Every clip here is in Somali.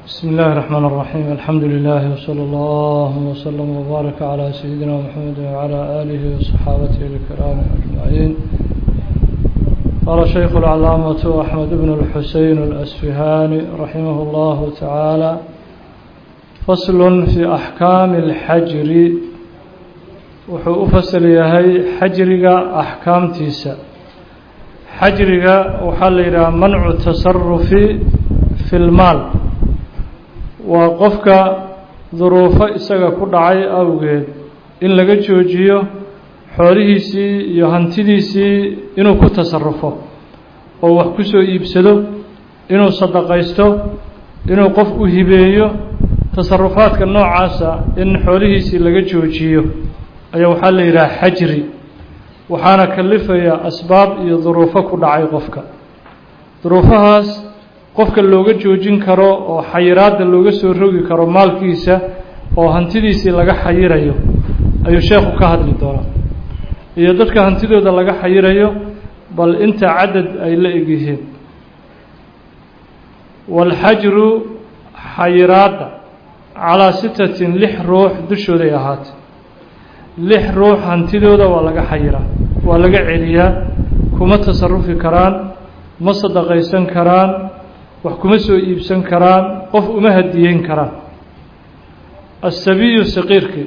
بسم الله الرحمن الرحيم الحمد لله وصلى الله وسلم وبارك على سيدنا محمد وعلى آله وصحابته الكرام أجمعين قال شيخ العلامة أحمد بن الحسين الأسفهاني رحمه الله تعالى فصل في أحكام الحجر wuxuu u fasal yahay xajriga axkaamtiisa xajriga waxaa la yidhaha mancu tasarufi fi lmaal waa qofka duruufo isaga ku dhacay awgeed in laga joojiyo xoolihiisii iyo hantidiisii inuu ku tasarufo oo wax ku soo iibsado inuu sadaqaysto inuu qof u hibeeyo tasarufaadka noocaasa in xoolihiisii laga joojiyo ayaa waxaa la yidhaha xajri waxaana kalifaya asbaab iyo duruufo ku dhacay qofka duruufahaas qofka looga joojin karo oo xayiraadda looga soo rogi karo maalkiisa oo hantidiisii laga xayirayo ayuu sheekhu ka hadli doonaa iyo dadka hantidooda laga xayirayo bal inta cadad ay la egyihiin waalxajru xayiraadda calaa sitatin lix ruux dushooday ahaatay lix ruux hantidooda waa laga xayiraa waa laga celiyaa kuma tasarufi karaan ma sadaqaysan karaan wax kuma soo iibsan karaan qof uma hadiyeyn karaan asabiyu saqiirkii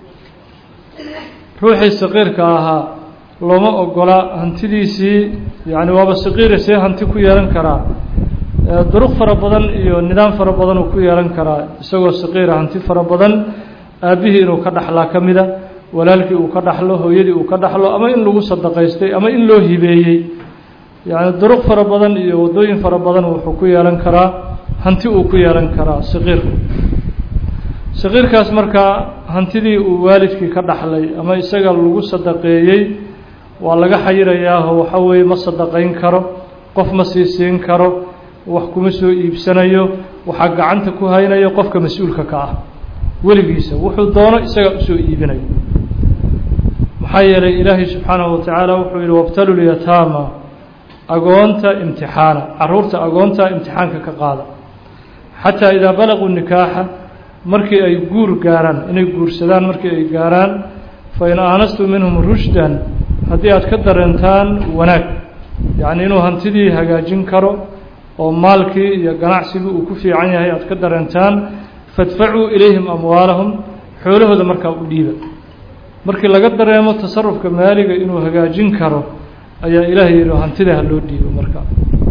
ruuxii saqiirka ahaa looma ogola hantidiisii yacni waaba saqiira see hanti ku yeelan karaa duruq fara badan iyo nidaam fara badan uu ku yeelan karaa isagoo saqiira hanti fara badan aabbihii inuu ka dhaxlaa ka mida walaalkii uu ka dhaxlo hooyadii uu ka dhaxlo ama in lagu sadaqaystay ama in loo hibeeyey yacni duruq fara badan iyo waddooyin fara badan wuxuu ku yeelan karaa hanti uu ku yeelan karaa saqiirku saqiirkaas markaa hantidii uu waalidkii ka dhaxlay ama isaga lagu sadaqeeyey waa laga xayirayaao waxa weeye ma sadaqayn karo qof ma sii siin karo wax kuma soo iibsanayo waxaa gacanta ku haynayo qofka mas-uulka ka ah weligiisa wuxuu doono isaga usoo iibinayo maxaa yeelay ilaahay subxaanahu watacaala wuxuu yihi wabtalu lyataama agoonta imtixaana caruurta agoonta imtixaanka ka qaada xataa idaa balaquu nikaaxa markii ay guur gaaraan inay guursadaan markii ay gaaraan fa in aanastum minhum rushdan haddii aad ka dareentaan wanaag yacni inuu hantidii hagaajin karo oo maalkii iyo ganacsigii uu ku fiican yahay aad ka dareentaan fadfacuu ilayhim amwaalahum xoolahooda markaa u dhiiba markii laga dareemo tasarufka maaliga inuu hagaajin karo ayaa ilaahay yihi hantida ha loo dhiibo markaa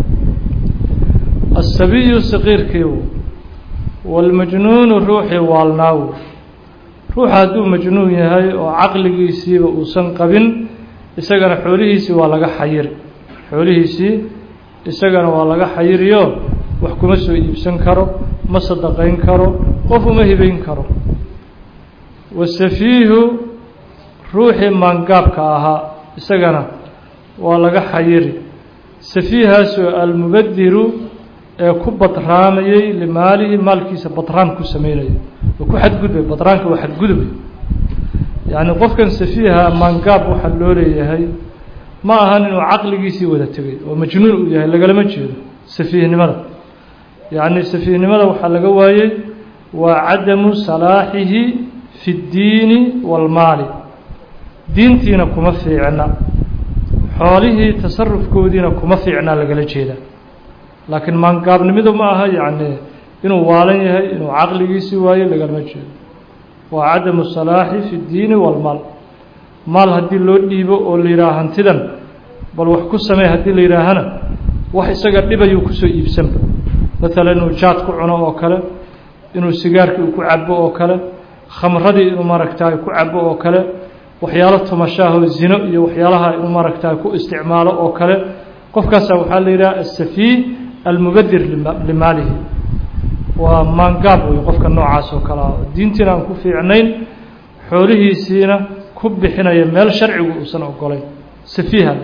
asabiyu saqiirkiiw waalmajnuunu ruuxii waalnaaw ruuxa hadduu majnuun yahay oo caqligiisiiba uusan qabin isagana xoolihiisii waa laga xayiri xoolihiisii isagana waa laga xayiriyo wax kuma soo iibsan karo ma sadaqayn karo qof uma hibayn karo wasafiihu ruuxii maangaabka ahaa isagana waa laga xayiri safiihaasoo almubadiru ee ku badraamayey limaalihi maalkiisa badraan ku sameynaya oo ku xadgudbay badraanka waa xadgudubay yacni qofkan safiiha maangaab waxaa loo leeyahay ma ahan inuu caqligiisii wada tegay oo majnuun uu yahay lagalama jeedo safiihnimada yacni safiihnimada waxaa laga waayey waa cadamu salaaxihi fi ddiini waalmaali diintiina kuma fiicna xoolihii tasarufkoodiina kuma fiicnaa lagala jeedaa laakiin maangaabnimidu ma aha yacni inuu waalan yahay inuu caqligiisii waayo lagalama jeedo waa cadamu salaaxi fi ddiini waalmaal maal haddii loo dhiibo oo la yidhaaha hantidan bal wax ku samey haddii la yidhaahana wax isaga dhibayuu kusoo iibsanba maalan inuu jaad ku cuno oo kale inuu sigaarkii ku cabo oo kale khamradii inuu maaragtaay ku cabo oo kale waxyaalo tumashaahoo zino iyo waxyaalaha inuu maaragtaay ku isticmaalo oo kale qofkaasa waxaa la yidhaha asafii almubadir limaalihi waa maangaab wey qofka noocaas oo kale ah diintiina aan ku fiicnayn xoolihiisiina ku bixinaya meel sharcigu uusan ogolayn safiiha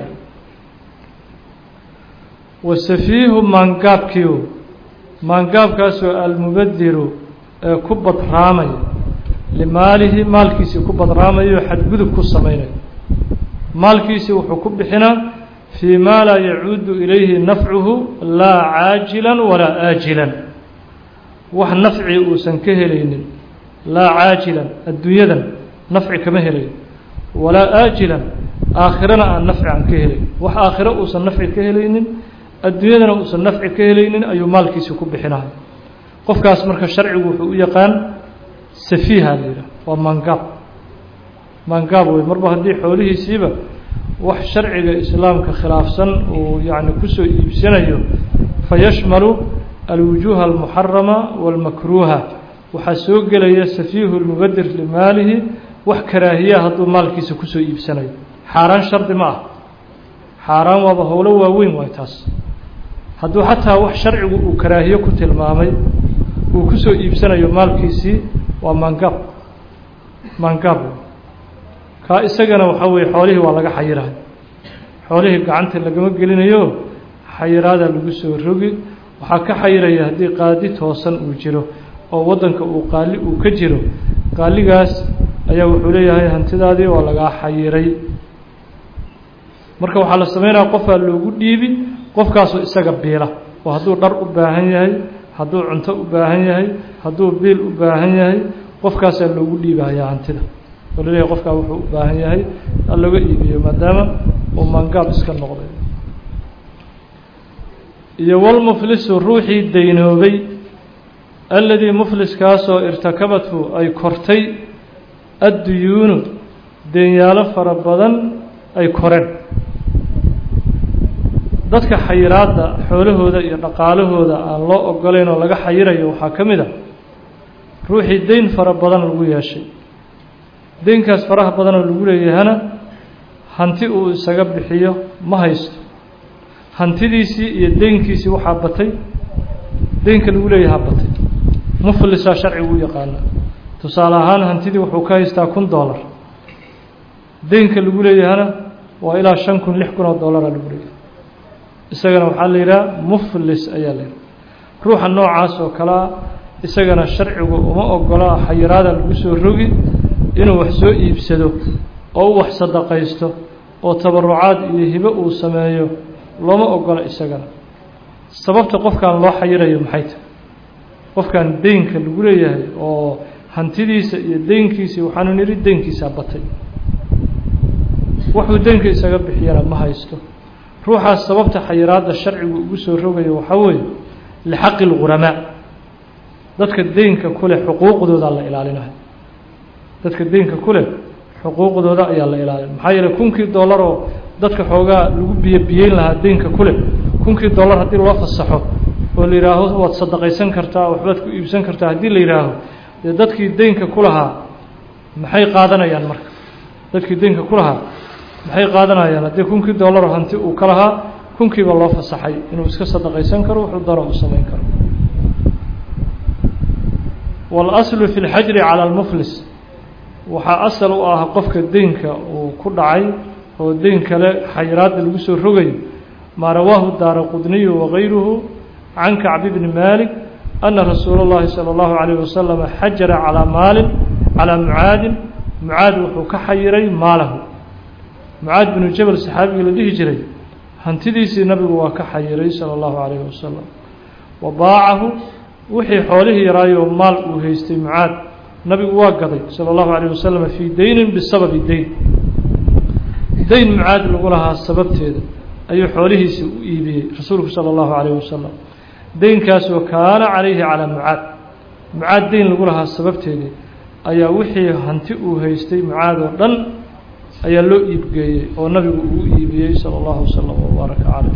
wasafiihu maangaabkiiu maangaabkaasoo almubadiru ee ku badraamaya limaalihi maalkiisii ku badraamayo xadgudub ku samaynayo maalkiisii wuxuu ku bixinaa fii maa laa yacuudu ilayhi nafcuhu laa caajilan walaa aajilan wax nafci uusan ka helaynin laa caajilan adduunyadan nafci kama helayo walaa aajilan aakhirana aan nafci aan ka helayn wax aakhiro uusan nafci ka helaynin adduunyadana uusan nafci ka helaynin ayuu maalkiisi ku bixinahay qofkaas marka sharcigu wuxuu u yaqaan safiiha la yidhaha waa mangaab mangaab wey marba haddii xoolihiisiiba wax sharciga islaamka khilaafsan uu yacni kusoo iibsanayo fayashmalu alwujuuha almuxarama waalmakruuha waxaa soo gelaya safiihu lmubadir limaalihi wax karaahiyaa hadduu maalkiisa kusoo iibsanayo xaaraan shardi ma ah xaaraan waaba howlo waaweyn waay taas hadduu xataa wax sharcigu uu karaahiyo ku tilmaamay uu kusoo iibsanayo maalkiisii waa mangaab mangaab kaa isagana waxaa weeye xoolihii waa laga xayirahay xoolihii gacanta lagama gelinayo xayiraada lagu soo rogi waxaa ka xayiraya haddii qaadi toosan uu jiro oo waddanka uu qaali uu ka jiro qaaligaas ayaa wuxuu leeyahay hantidaadii waa lagaa xayiray marka waxaa la sameynaya qofaa loogu dhiibi qofkaasoo isaga biila oo hadduu dhar u baahan yahay hadduu cunto u baahan yahay hadduu biil u baahan yahay qofkaasaa loogu dhiibahayaa hantida oo laleeyahay qofkaa wuxuu u baahan yahay ha looga iibiyo maadaama uu mangaab iska noqday iyo walmuflisu ruuxii daynoobay alladii mufliskaasoo irtakabathu ay kortay adduyuunu deenyaalo fara badan ay koreen dadka xayiraadda xoolahooda iyo dhaqaalahooda aan loo ogolayn oo laga xayirayo waxaa ka mid a ruuxii deyn fara badan lagu yeeshay deynkaas faraha badanoo lagu leeyahana hanti uu isaga bixiyo ma haysto hantidiisii iyo deynkiisii waxaa batay deynka lagu leeyahaa batay muflisaa sharcigu u yaqaana tusaale ahaan hantidii wuxuu ka haystaa kun dollar deynka lagu leeyahana waa ilaa shan kun lix kun oo dollaraa lagu leeyahay isagana waxaa la yidhaha muflis ayaa la yidhaha ruuxa noocaas oo kalea isagana sharcigu uma ogola xayiraada lagu soo rogi inuu wax soo iibsado oo u wax sadaqaysto oo tabarucaad iyo hibo uu sameeyo looma ogola isagana sababta qofkan loo xayirayo maxay tahay qofkan deynka lagu leeyahay oo hantidiisa iyo deynkiisii waxaanu nidhi deynkiisaa batay wuxuu deynka isaga bixiyana ma haysto ruuxaas sababta xayiraadda sharcigu ugu soo rogayo waxaa weeye lixaqi lghuramaa dadka deynka ku leh xuquuqdoodaa la ilaalinayo dadka deynka ku leh xuquuqdooda ayaa la ilaalin maxaa yeeley kunkii dollar oo dadka xoogaa lagu biyo biyeyn lahaa deynka ku leh kunkii dollar haddii loo fasaxo oo la yidhaaho waad sadaqaysan kartaa waxbaad ku iibsan kartaa haddii la yidhaaho dee dadkii deynka ku lahaa maxay qaadanayaan marka dadkii deynka ku lahaa maxay qaadanayaan haddii kunkii dollaroo hanti uu ka lahaa kunkiiba loo fasaxay inuu iska sadaqaysan karo wuxuu daro uu samayn karo waalaslu fi lxajri cala almuflis waxaa asal u ah qofka deynka uu ku dhacay oo deyn kale xayiraadda lagu soo rogayo maa rawaahu daara qudniyu wagayruhu can kacbi bni malik ana rasuula اllahi salى اllahu عalayh wasalam xajara calaa maalin calaa mucaadin mucaad wuxuu ka xayiray maalahu mucaad binu jabal saxaabigii la dhihi jiray hantidiisii nabigu waa ka xayiray salى اllahu عalayh wasalam wa baacahu wixii xoolihii yaraayo maal uu haystay mucaad nabigu waa gaday salى اllahu عalيه wasalam fii deynin bisababi deyn deyn mucaad lagu lahaa sababteeda ayuu xoolihiisii u iibiyey rasuulku salى اllahu عalيه wasalam deynkaasoo kaana calayhi calaa mucaad mucaad deyn lagu lahaa sababteedii ayaa wixii hanti uu haystay mucaad oo dhan ayaa loo iibgeeyey oo nabigu uu iibiyey salى اllahu wasalam wbaaraka caleyh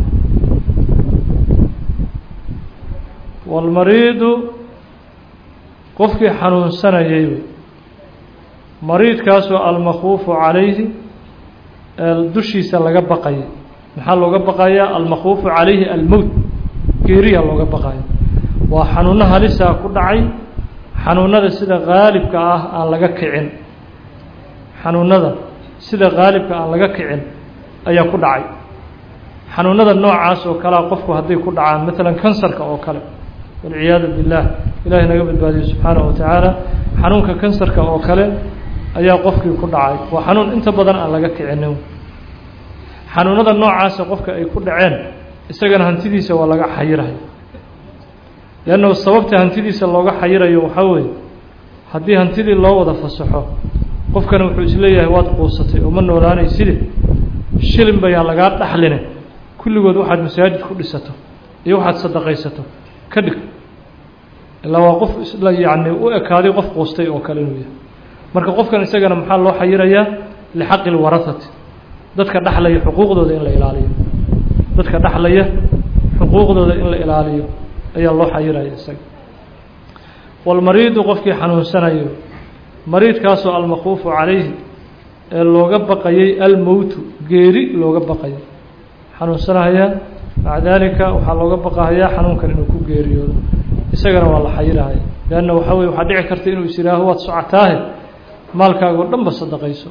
wاlmariidu qofkii xanuunsanayay mariidkaasoo almakhuufu calayhi dushiisa laga baqaya maxaa looga baqayaa almakhuufu calayhi almowt geeriya looga baqayo waa xanuuno halisaa ku dhacay xanuunada sida qaalibka ah aan laga kicin xanuunada sida qaalibka aan laga kicin ayaa ku dhacay xanuunada noocaas oo kalea qofku hadday ku dhacaan maalan kansarka oo kale walciyaadu billaah ilaahay naga badbaadiyo subxaanahu watacaala xanuunka kansarka oo kale ayaa qofkii ku dhacay waa xanuun inta badan aan laga kicinin xanuunada noocaasa qofka ay ku dhaceen isagana hantidiisa waa laga xayirahay leannahu sababta hantidiisa looga xayirayo waxaa weeye haddii hantidii loo wada fasaxo qofkana wuxuu isleeyahay waad quusatay oo ma noolaanayside shilin bayaan lagaa dhaxline kulligood waxaad masaajid ku dhisato iyo waxaad sadaqaysato ka dhig ilaa waa qof isla yacni u ekaaday qof quustay oo kale inuu yahay marka qofkan isagana maxaa loo xayirayaa lixaqi lwarahati dadka dhaxlaya xuquuqdooda in la ilaaliyo dadka dhaxlaya xuquuqdooda in la ilaaliyo ayaa loo xayiraya isaga walmariidu qofkii xanuunsanayo mariidkaasoo almakhuufu calayhi ee looga baqayay almowtu geeri looga baqayo xanuunsanahaya maca daalika waxaa looga baqahayaa xanuunkan inuu ku geeriyoodo isagana waa la xayirahaya leanna waxaa weye waxaa dhici karta inuu is yihaaho waad socotaahe maalkaagoo dhan ba sadaqayso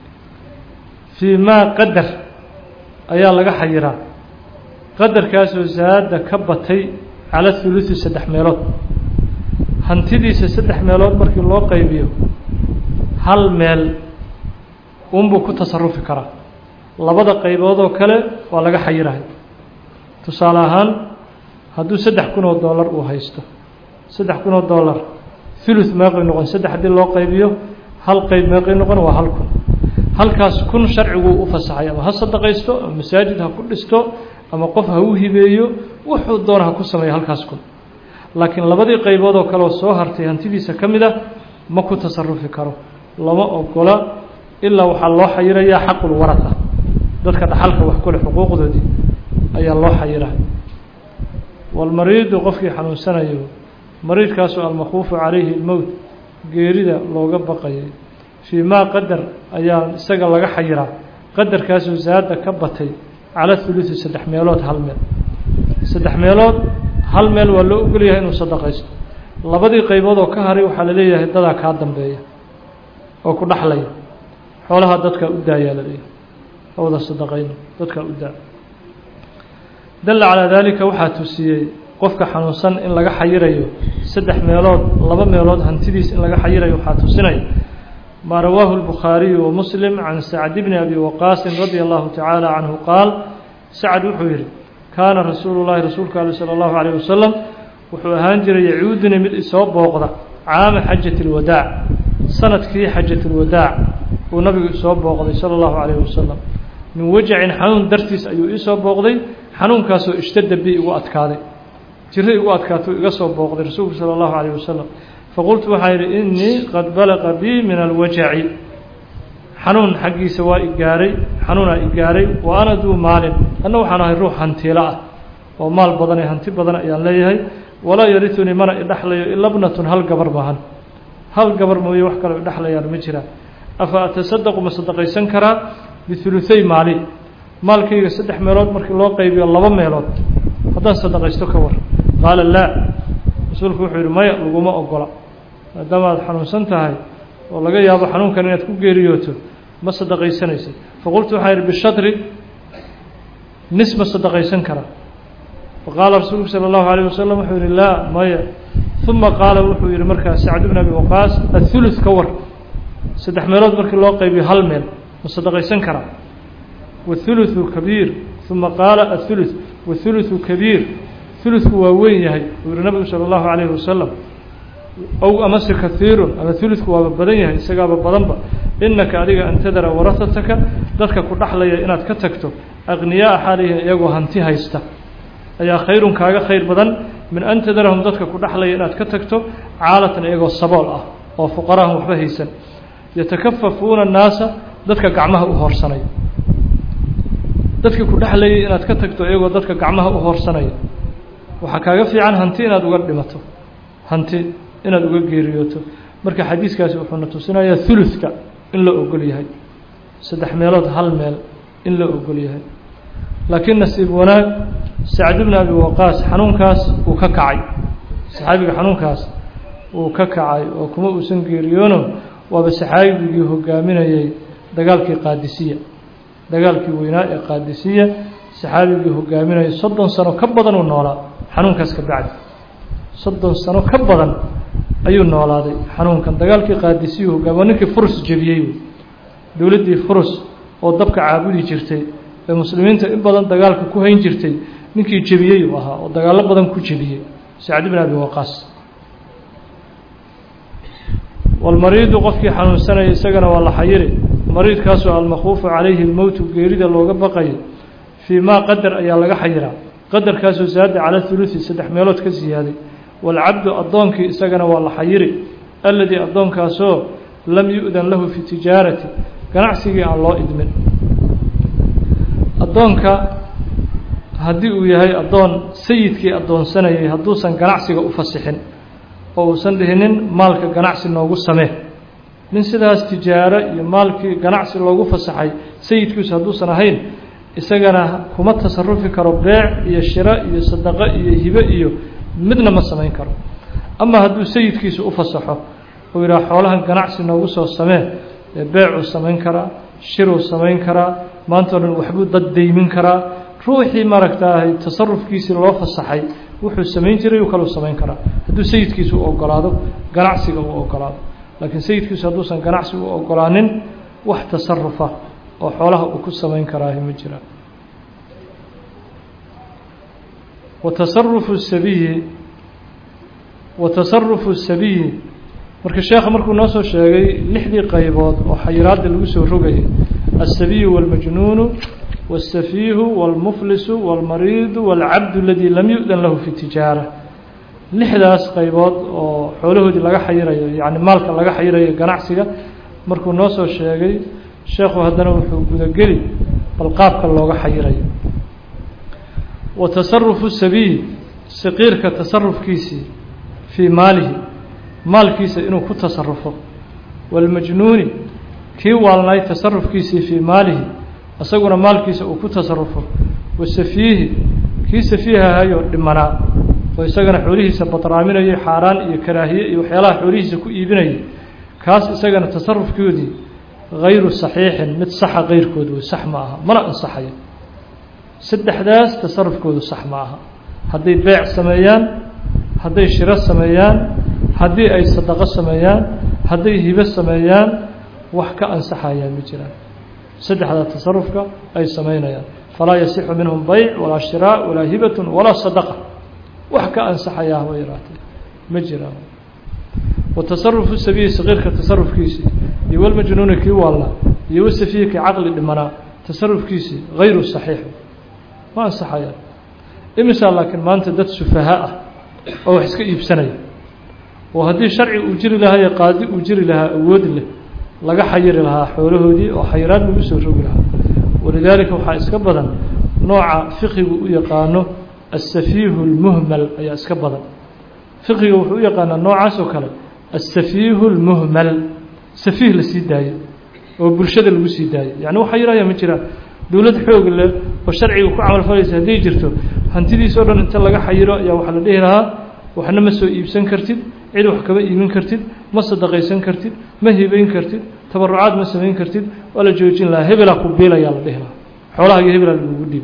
fii maa qadar ayaa laga xayiraa qadarkaasoo saada ka batay cala hulusi saddex meelood hantidiisa saddex meelood markii loo qaybiyo hal meel unbuu ku tasarufi karaa labada qayboodoo kale waa laga xayirahay tusaale ahaan hadduu saddex kun oo dollar uu haysto saddex kun oo dollar thuluth meeqay noqon saddex haddii loo qaybiyo hal qayb meeqay noqon waa hal kun halkaas kun sharciguu u fasaxay ama ha sadaqaysto ama masaajid ha ku dhisto ama qof ha u hibeeyo wuxuu doona ha ku sameeyo halkaas kun laakiin labadii qaybood oo kaleoo soo hartay hantidiisa ka mid ah ma ku tasarufi karo lama ogola ilaa waxaa loo xayirayaa xaqulwarata dadka dhaxalka wax kule xuquuqdoodii ayaa loo xayirahay walmariidu qofkii xanuunsanayo mariidkaasoo almakhuufu calayhi lmowt geerida looga baqayay fii maa qadar ayaa isaga laga xayiraa qadarkaasoo saada ka batay cala hulusi saddex meelood hal meel saddex meelood hal meel waa loo ogolyahay inuu sadaqaysto labadii qaybood oo ka haray waxaa la leeyahay dadaa kaa dambeeya oo ku dhaxlaya xoolaha dadkaa u daayaa la leeyahay oo wada sadaqayno dadkaa u daa dalla calaa daalika waxaa tusiyey qofka xanuunsan in laga xayirayo saddex meelood laba meelood hantidiis in laga xayirayo waxaa tusinaya maa rawaahu الbukhaariyu wamuslim can sacd bni abi waqaasin radia allahu tacaala canhu qaal sacd wuxuu yihi kaana rasuulu llahi rasuulka ali salى اllahu alayh wasalam wuxuu ahaan jiray yacuuduni mid isoo booqda caama xajat اlwadaac sanadkii xajat اlwadaac uu nabigu isoo booqday salى اllahu alayh wasalam min wajacin xanuun dartiis ayuu iisoo booqday xanuunkaasoo ishtadda bi igu adkaaday jiro igu adkaatuu iga soo booqday rasuulku salى اllahu alayh wasalam faqultu waxaa yidhi inii qad balaqa bii min alwajaci xanuun xaggiisa waa igaaray xanuunaa igaaray wa ana duu maalin anna waxaan ahay ruux hantiilo ah oo maal badan ee hanti badan ayaan leeyahay walaa yaritunii mana idhexlayo ila bnatun hal gabar maahan hal gabar mooye wax kaloo idhexlayaan ma jiraan afa atasadaqu ma sadaqaysan karaa bihuluhay maali maalkayga saddex meelood markii loo qaybiyo laba meelood haddaan sadaqaysto ka war qaala laa rasuulku wuxuu yidhi maya laguma ogola maadaama aad xanuunsan tahay oo laga yaabo xanuunkan inaad ku geeriyooto ma sadaqaysanaysid faqultu waxaan yidhi bishadri nis ma sadaqaysan karaa faqaala rasuulku sala allahu alayh wasalam wuxuu yidhi laa maya uma qaala wuxuu yidhi markaa sacd bn abi waqaas athuluth ka war saddex meelood markii loo qaybiyo hal meel ma sadaqaysan karaa wathuluthu kabiir uma qaala athuluth wathuluthu kabiir huludku waa weyn yahay uu yihi nabigu salى اllahu alayhi wasalam ow amase kahiirun ama huludku waaba badan yahay isagaaba badanba inaka adiga an tadara warahataka dadka ku dhaxlaya inaad ka tagto aqniyaaa xaalihin iyagoo hanti haysta ayaa khayrun kaaga khayr badan min an tadarahum dadka ku dhaxlaya inaad ka tagto caalatan iyagoo sabool ah oo fuqarahan waxba haysan yatakafafuuna الnaasa dadka gacmaha u hoorsanaya dadka ku dhexlayay inaad ka tagto iyagoo dadka gacmaha u hoorsanaya waxaa kaaga fiican hanti inaad uga dhimato hanti inaad uga geeriyooto marka xadiiskaasi wuxuuna tusinayaa huludka in la ogol yahay saddex meelood hal meel in la ogol yahay laakiin nasiib wanaag sacd bni abi waqaas xanuunkaas uu ka kacay saxaabiga xanuunkaas uu ka kacay oo kuma uusan geeriyoono waaba saxaabigii hogaaminayay dagaalkii qaadisiya dagaalkii weynaa ee qaadisiya saxaabigii hogaaminayay soddon sano ka badan uu noolaa xanuunkaas ka bacdi soddon sano ka badan ayuu noolaaday xanuunkan dagaalkii qaadisiyu hogaami waa ninkii furus jebiyey dowladdii furus oo dabka caabudi jirtay ee muslimiinta in badan dagaalka ku hayn jirtay ninkii jebiyey uu ahaa oo dagaallo badan ku jebiyey sacd bn abi waqaas walmariidu qofkii xanuunsanaya isagana waa la xayiri mariidkaasoo almakhuufu calayhi lmowtu geerida looga baqayo fii maa qadar ayaa laga xayiraa qadarkaasoo saada cala hulusi saddex meelood ka siyaaday waalcabdu addoonkii isagana waa la xayiri alladii addoonkaasoo lam yu-dan lahu fi tijaarati ganacsigii aan loo idmin addoonka haddii uu yahay addoon sayidkii addoonsanayay hadduusan ganacsiga u fasixin oo uusan dhihinin maalka ganacsi noogu samee nin sidaas tijaaro iyo maalkii ganacsi loogu fasaxay sayidkiisu hadduusan ahayn isagana kuma tasarufi karo beec iyo shiro iyo sadaqo iyo hibe iyo midna ma samayn karo ama hadduu sayidkiisu u fasaxo uu yidhaha xoolahan ganacsi noogu soo samee beecuu samayn karaa shiruu samayn karaa maanta o dhan waxbuu dad daymin karaa ruuxii maaragtaahay tasarufkiisii loo fasaxay wuxuu samayn jiray uu kaluu samayn karaa hadduu sayidkiisu u ogolaado ganacsiga uu ogolaado laakiin sayidkiisu hadduusan ganacsi u ogolaanin wax tasarufa oo xoolaha uu ku samayn karaahi ma jiraan wa tasarufu sabiyi wa tasarufu sabiyi marka sheekha markuu noo soo sheegay lixdii qaybood oo xayiraadda lagu soo rogayay alsabiyu wاlmajnuunu wاlsafiihu wاlmuflisu wاlmariidu wاlcabdu aladii lam yu-dan lahu fi tijaara lixdaas qaybood oo xoolahoodii laga xayirayo yacni maalka laga xayirayo ganacsiga markuu noo soo sheegay sheekhu haddana wuxuu gudageli bal qaabka looga xayirayo wa tasarufu sabiyi saqiirka tasarufkiisii fii maalihi maalkiisa inuu ku tasarufo wاlmajnuuni kii waalnay tasarufkiisii fii maalihi isaguna maalkiisa uu ku tasarufo wasafiihi kii safiihahayoo dhimanaa oo isagana xoolihiisa badraaminayay xaaraan iyo karaahiye iyo waxyaalaha xoolihiisa ku iibinayay kaas isagana tasarufkoodii hayru saxiixin mid saxa keyrkood wey sax ma aha mana ansaxayo saddexdaas tasarufkoodu sax ma aha hadday beec sameeyaan hadday shiro sameeyaan haddii ay sadaqo sameeyaan hadday hibo sameeyaan wax ka ansaxayaan ma jiraan saddexdaa tasarufka ay samaynayaan falaa yasixu minhum bayc walaa shiraa walaa hibatun walaa sadaqa wax ka ansaxayaa haba yaraatee ma jiraan wa tasarufu sabiyi saqiirka tasarufkiisii iyo walmajnuuni kii waalla iyo wasafiyi kii caqli dhimanaa tasarufkiisii hayru saxiix ma ansaxayaan imisaa laakiin maanta dad sufaha ah oo wax iska iibsanaya oo haddii sharci uu jiri lahaa iyo qaadi uu jiri lahaa awood leh laga xayiri lahaa xoolahoodii oo xayiraad lagu soo rogi lahaa walidaalika waxaa iska badan nooca fiqigu u yaqaano aلsafiihu اlmuhmal ayaa iska badan fiqiga wuxuu u yaqaanaa noocaas oo kale aلsafiihu اlmuhmal safiih la sii daayo oo bulshada lagu sii daayo yani wax xayiraya ma jiraan dowlad xoog leh oo sharciga ku camal falaysa hadday jirto hantidiis o dhan inta laga xayiro ayaa waxaa la dhihi lahaa waxna ma soo iibsan kartid cid wax kama iibin kartid ma sadaqaysan kartid ma hibayn kartid tabarucaad ma samayn kartid waa la joojin lahaa hebelaa ku biilayaa la dhihi lahaa xoolahaagii hebelaa lagugu dhiibay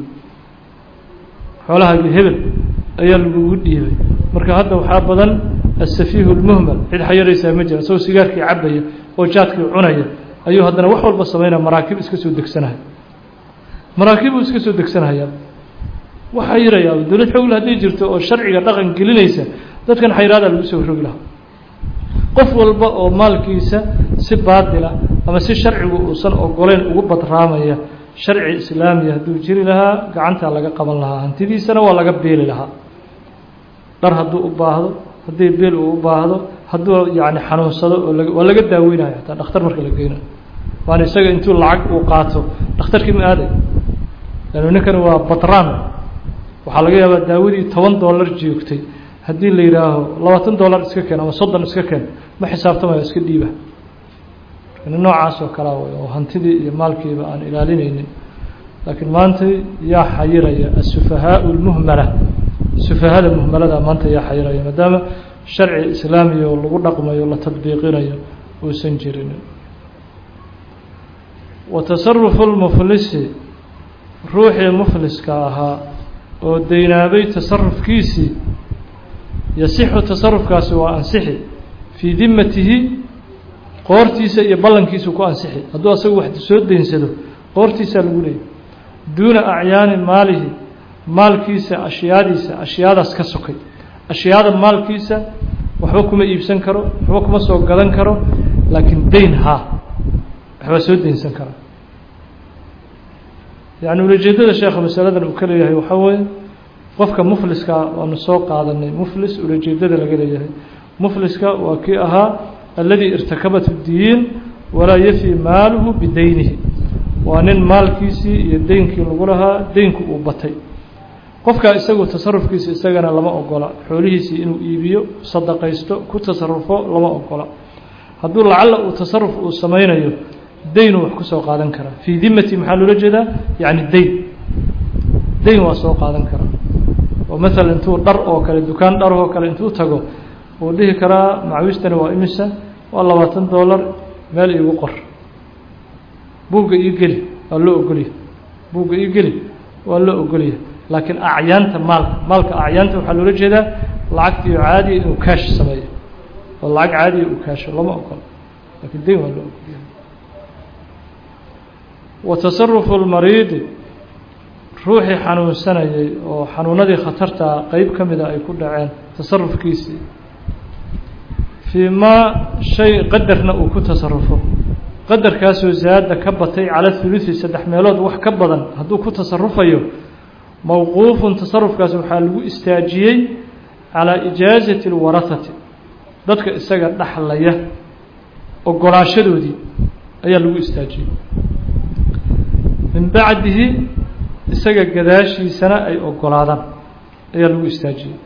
xoolahaagii hebel ayaa lagugu dhiibay marka hadda waxaa badan asafiihu lmuhmal cid xayaraysaa ma jira isagoo sigaarkii cabaya oo jaadkii cunaya ayuu haddana wax walba samaynaya maraakib iska soo degsanaya maraakibbuu iska soo degsanayaa wax xayirayaa dowlad xoogle hadday jirto oo sharciga dhaqan gelinaysa dadkan xayraadaa lagu soo rogi lahaa qof walba oo maalkiisa si baatila ama si sharcigu uusan ogoleyn ugu badraamaya sharci islaamiya hadduu jiri lahaa gacantaa laga qaban lahaa hantidiisana waa laga beeli lahaa dhar hadduu u baahdo haddii beel uu u baahdo hadduu yacni xanuunsado oo waa laga daaweynayo hataa dhakhtar marka la geynayo waana isaga intuu lacag uu qaato dhakhtarkii ma aaday lanu ninkani waa batraan waxaa laga yaabaa daawadii toban dollar joogtay haddii la yidhaaho labaatan dollar iska keen ama soddon iska keen ma xisaabtamayo iska dhiiba noocaas oo kalea way oo hantidii iyo maalkiiba aan ilaalinaynin laakiin maanta yaa xayiraya asufahaau lmuhmala sufahada muhmalada maanta yaa xayiraya maadaama sharci islaamiya oo lagu dhaqmayo la tadbiiqinayo uusan jirin wa tasarufu lmuflisi ruuxii mufliska ahaa oo deynaabay tasarufkiisii yasixu tasarufkaasi waa ansixi fii dimatihi qoortiisa iyo ballankiisu ku ansixi hadduu asagu wax soo deynsado qoortiisaa lagu leeyay duuna acyaani maalihi maalkiisa ashyaadiisa ashyaadaas ka sokay ashyaada maalkiisa waxba kuma iibsan karo waxba kuma soo gadan karo laakiin dayn haa waxbaa soo daynsan karaa yacni ulajeedada sheekha masaladan uu ka leeyahay waxaa weeye qofka mufliska waanu soo qaadanay muflis ulajeedada laga leeyahay mufliska waa kii ahaa alladii irtakabat diin walaa yafi maaluhu bidaynihi waa nin maalkiisii iyo deynkii lagu lahaa deynku uu batay qofkaa isagu tasarufkiisa isagana lama ogola xoolihiisii inuu iibiyo sadaqaysto ku tasarufo lama ogola hadduu lacalla uu tasaruf uu samaynayo daynuu wax ku soo qaadan karaa fii dimati maxaa loola jeedaa yacni dayn dayn waa soo qaadan karaa oo maalan intuu dhar oo kale dukaan dhar oo kale intuu tago wuu dhihi karaa macwiistani waa imisa waa labaatan dollar meel iigu qor buugga ii geli waa loo ogolya buugga ii geli waa loo ogolya laakiin acyaanta maalka maalka acyaanta waxaa loola jeedaa lacagtiio caadiya inuu kaash sameeyo oo lacag caadiya uu kaasho lama ogola lakiin dayn waa loo ogolya wa tasarufu lmariidi ruuxii xanuunsanayay oo xanuunadii khatartaa qeyb ka mida ay ku dhaceen tasarufkiisii fii maa shay qadarna uu ku tasarufo qadarkaasoo zaada ka batay cala hulusi saddex meelood wax ka badan hadduu ku tasarufayo mowquufun tasarufkaas waxaa lagu istaajiyey calaa ijaazati اlwarahati dadka isaga dhaxlaya ogolaashadoodii ayaa lagu istaajiyey min bacdihi isaga gadaashiisana ay ogolaadaan ayaa lagu istaajiyey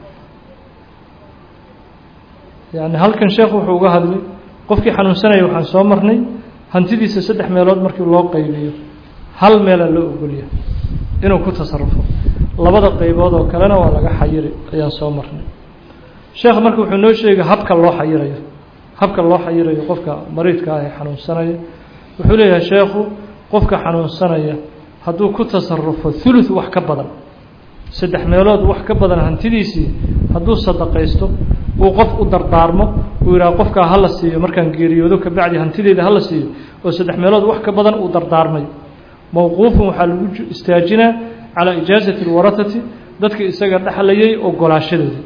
yani halkan sheekh wuxuu uga hadlay qofkii xanuunsanaya waxaan soo marnay hantidiisa saddex meelood markii loo qaybiyo hal meelaa loo ogolya inuu ku tasarufo labada qaybood oo kalena waa laga xayiri ayaan soo marnay sheekh marka wuxuu noo sheegay habka loo xayirayo habka loo xayirayo qofka mariidka ah ee xanuunsanaya wuxuu leeyahay sheekhu qofka xanuunsanaya hadduu ku tasarufo thuluth wax ka badan saddex meelood wax ka badan hantidiisii hadduu sadaqaysto uu qof u dardaarmo uu yidhaha qofkaa hala siiyo markaan geeriyoodo kabacdi hantideeda hala siiyo oo saddex meelood wax ka badan uu dardaarmay mowquufun waxaa lagu istaajinaa calaa ijaazati اlwarahati dadka isaga dhexlayay ogolaashadoodii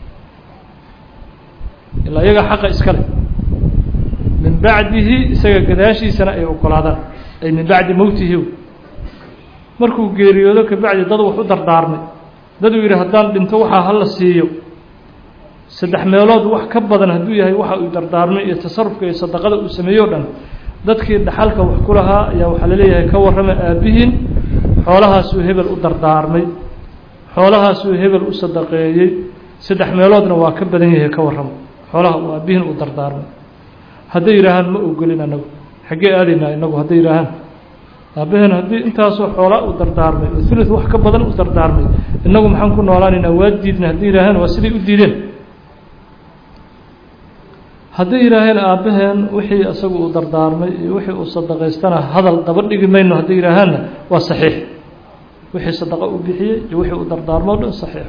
ilaa iyaga xaqa iska leh min bacdihi isaga gadaashiisana ay ogolaadaan ay min bacdi mowtihi markuu geeriyoodo kabacdi dad wax u dardaarmay dad uu yidhi haddaan dhinto waxaa hala siiyo saddex meelood wax ka badan hadduu yahay waxa uu dardaarmay iyo tasarufka iyo sadaqada uu sameeyo o dhan dadkii dhaxalka wax ku lahaa ayaa waxaa laleeyahay ka warrama aabbihiin xoolahaasuu hebel u dardaarmay xoolahaasuu hebel u sadaqeeyey saddex meeloodna waa ka badan yahay ka warramo xoolaha uu aabbihiin u dardaarmay hadday yidhaahaan ma ogolin anagu xaggee aadaynaa inagu hadday yidhaahaan aabaheen haddii intaasoo xoolaa u dardaarmay oo thuluth wax ka badan u dardaarmay inagu maxaan ku noolaanaynaa waa diidna hadday yidhaaheen waa siday u diideen hadday yidhaaheen aabbaheen wixii isagu uu dardaarmay iyo wixii uu sadaqaystana hadal daba dhigi mayno hadday yidhaahaanna waa saxiix wixii sadaqa uu bixiyey iyo wixii uu dardaarmo o dhan saxiix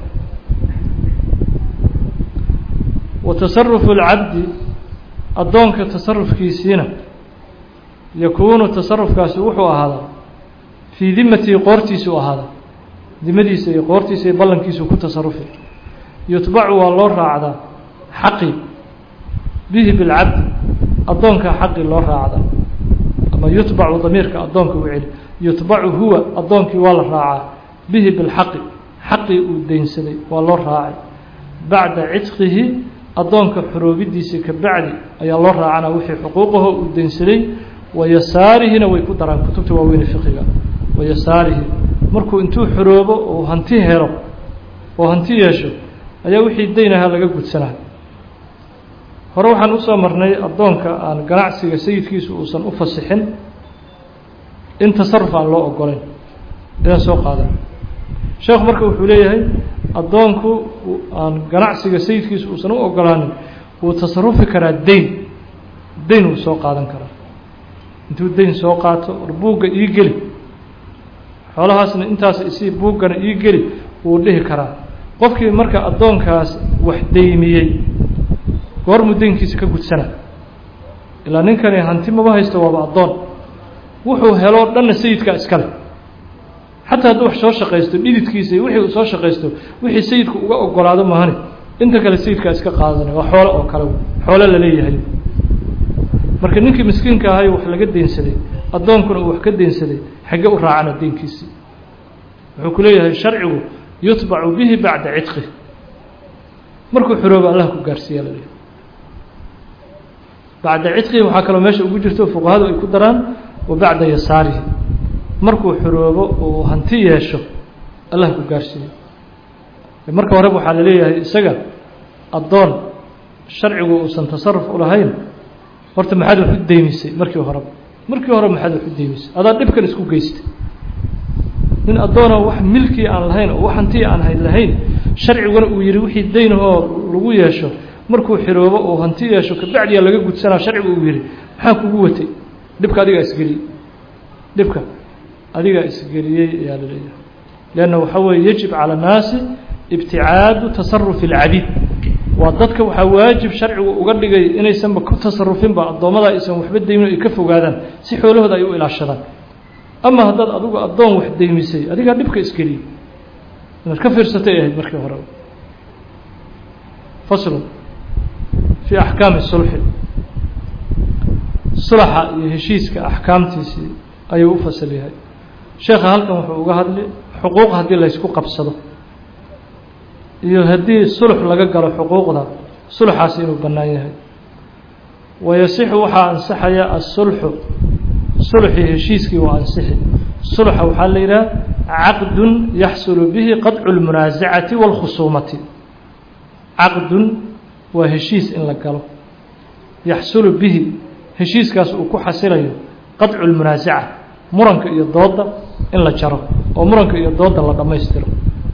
wa tasarufu اlcabdi addoonka tasarufkiisiina yakuunu tasarufkaasi wuxuu ahaadaa fii dimatihi qoortiisuu ahaadaa dimadiisa iyo qoortiisa iyo ballankiisuu ku tasarufi yutbacu waa loo raacdaa xaqi bihi bilcabdi addoonkaa xaqii loo raacdaa ama yutbacu damiirka addoonka u celi yutbacu huwa addoonkii waa la raacaa bihi bilxaqi xaqii uu deynsaday waa loo raacay bacda cidqihi addoonka xoroobidiisa ka bacdi ayaa loo raacana wixii xuquuqaho uu deynsaday wayasaarihina way ku daraan kutubta waaweyne fiqiga wayasaarihi markuu intuu xoroobo oo hanti helo oo hanti yeesho ayaa wixii deynahaa laga gudsanaa hore waxaan usoo marnay addoonka aan ganacsiga sayidkiisu uusan u fasixin in tasaruf aan loo ogolayn inaan soo qaadan sheekhu marka wuxuu leeyahay addoonku aan ganacsiga sayidkiisu uusan u ogolaanin wuu tasarufi karaa deyn deyn wuu soo qaadan karaa intuu deyn soo qaato war buugga ii geli xoolahaasna intaas isii buuggana ii geli wuu dhihi karaa qofkii marka addoonkaas wax deymiyey goormuu deynkiisa ka gudsana ilaa ninkani hanti maba haysto waaba addoon wuxuu heloo dhanna sayidkaa iskale xataa hadduu wax soo shaqaysto dhididkiisa iyo wixii uu soo shaqaysto wixii sayidku uga ogolaado mahani inta kale sayidkaa iska qaadanaya waa xoolo oo kale xoolo laleeyahay marka ninkii miskiinka ahay wax laga deynsaday addoonkuna uu wax ka deynsaday xagge u raacana deynkiisii wuxuu ku leeyahay sharcigu yutbacu bihi bacda cidqih markuu xoroobo allah ku gaarsiiya laleeyahay bacda cidqihi waxaa kaloo meesha ugu jirto fuqahadu ay ku daraan wa bacda yasaarihi markuu xoroobo uu hanti yeesho allah ku gaarsiiyo marka horeba waxaa laleeyahay isaga addoon sharcigu uusan tasaruf u lahayn horta maxaad wax u deymisay markii horeba markii hore maxaad wax u deymisay adaa dhibkan isku geystay nin addoona wax milkii aan lahayn oo wax hantii aan hayn lahayn sharciguna uu yihi wixii daynahoo lagu yeesho markuu xiroobo uu hanti yeesho kabacdiya laga gudsanaa sharcigu uu yihi maxaa kugu watay dhibka adigaa isgeliyey dhibka adigaa isgeliyey ayaa la leeyahay leanna waxaa weeye yajib cala annaasi ibticaadu tasarufi alcabiid waa dadka waxaa waajib sharcigu uga dhigay inaysanba ku tasarufinba addoommada aysan waxba deymin ay ka fogaadaan si xoolahooda ay u ilaashadaan ama haddaad adigu addoon wax deymisay adigaa dhibka isgeliyey inaad ka fiirsatay ahayd markii hore faslu fii axkaami sulxi sulaxa iyo heshiiska axkaamtiisii ayuu u fasal yahay sheekha halkan wuxuu uga hadli xuquuq haddii laysku qabsado iyo haddii sulx laga galo xuquuqda sulxaasi inuu bannaan yahay wayasixu waxaa ansaxaya asulxu sulxii heshiiskii waa ansixi sulxa waxaa la yidhaha caqdun yaxsulu bihi qadcu lmunaasacati wاlkhusuumati caqdun waa heshiis in la galo yaxsulu bihi heshiiskaas uu ku xasilayo qadcu lmunaasaca muranka iyo dooda in la jaro oo muranka iyo dooda la dhammaystiro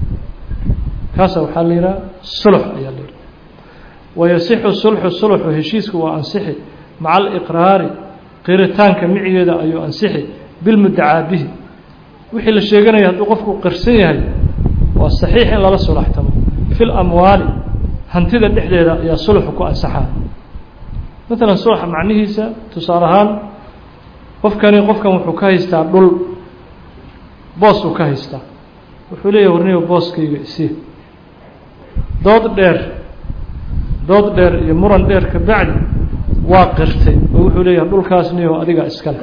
kaasa waxaa la yidhaha sulx ayaa la yidhaha wayasixu sulxu sulxu heshiisku waa ansixi maca aliqraari qiritaanka micigeeda ayuu ansixi bilmudacaa bihi wixii la sheeganaya hadduu qofku qirsan yahay waa saxiix in lala sulaxtamo fi lamwaali hantida dhexdeeda ayaa sulxu ku ansaxaa maalan sulxa macnihiisa tusaale ahaan qofkani qofkan wuxuu ka haystaa dhul boos uu ka haystaa wuxuu leeyahy warniyo booskayga isii dood dheer dood dheer iyo muran dheer ka bacdi waa qirtay oo wuxuu leeyahay dhulkaas niyo adigaa iskale